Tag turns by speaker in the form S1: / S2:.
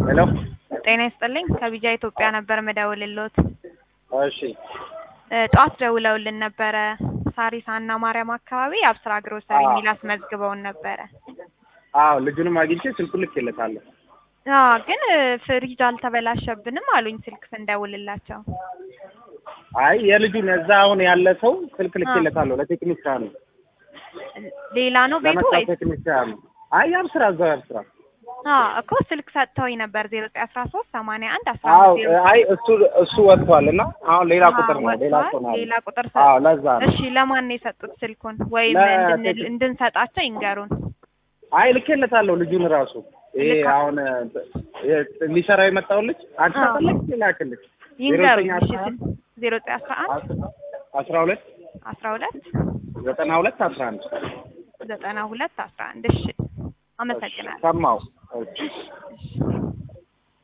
S1: ሄሎ
S2: ጤና ይስጥልኝ ከቢጃ ኢትዮጵያ ነበር መደውልልዎት።
S1: እሺ
S2: እ ጠዋት ደውለውልን ነበረ ሳሪስ አና ማርያም አካባቢ የአብስራ ግሮሰሪ
S1: አዎ።
S2: የሚል አስመዝግበውን ነበረ።
S1: አዎ ልጁንም አግኝቼ ስልኩን ልኬለታለሁ።
S2: አዎ ግን እ ፍሪጅ አልተበላሸብንም አሉኝ ስልክ ስንደውልላቸው።
S1: አይ የልጁን እዛ አሁን ያለ ሰው ስልክ ልኬለታለሁ ለቴክኒሻኑ
S2: ሌላ ነው ቤቱ
S1: ለመጣ
S2: ወይስ?
S1: ቴክኒሻኑ አይ ያብስራ እዛው ያብስራ
S2: አዎ እኮ ስልክ ሰጥተውኝ ነበር ዜሮ ዘጠኝ አስራ ሶስት ሰማንያ አንድ አስራ
S1: አዎ
S2: አምስት ዜሮ
S1: አይ እሱ እሱ ወጥቷል እና አሁን ሌላ ቁጥር ነው ሌላ ሰው ነው
S2: ሌላ ቁጥር
S1: አዎ
S2: ሰጥ
S1: ለዛ ነው
S2: እሺ ለማን ነው የሰጡት ስልኩን ወይም
S1: ለ-
S2: እንድንል- እንድንሰጣቸው ይንገሩን
S1: አይ ልኬለታለሁ ልጁን ራሱ ይሄ
S2: ልካ-
S1: አሁን እ ሊሰራው የመጣው ልጅ አንቺ
S2: አዎ።
S1: ፈለግ ላክልሽ
S2: ይንገሩኝ
S1: ዘጠኝ
S2: እሺ
S1: አስራ
S2: ስል ዜሮ ዘጠኝ አስራ አንድ
S1: አስራ ሁለት
S2: አስራ ሁለት
S1: ዘጠና ሁለት አስራ አንድ
S2: ዘጠና ሁለት አስራ አንድ እሺ አመሰግናለሁ
S1: ሰማው እሺ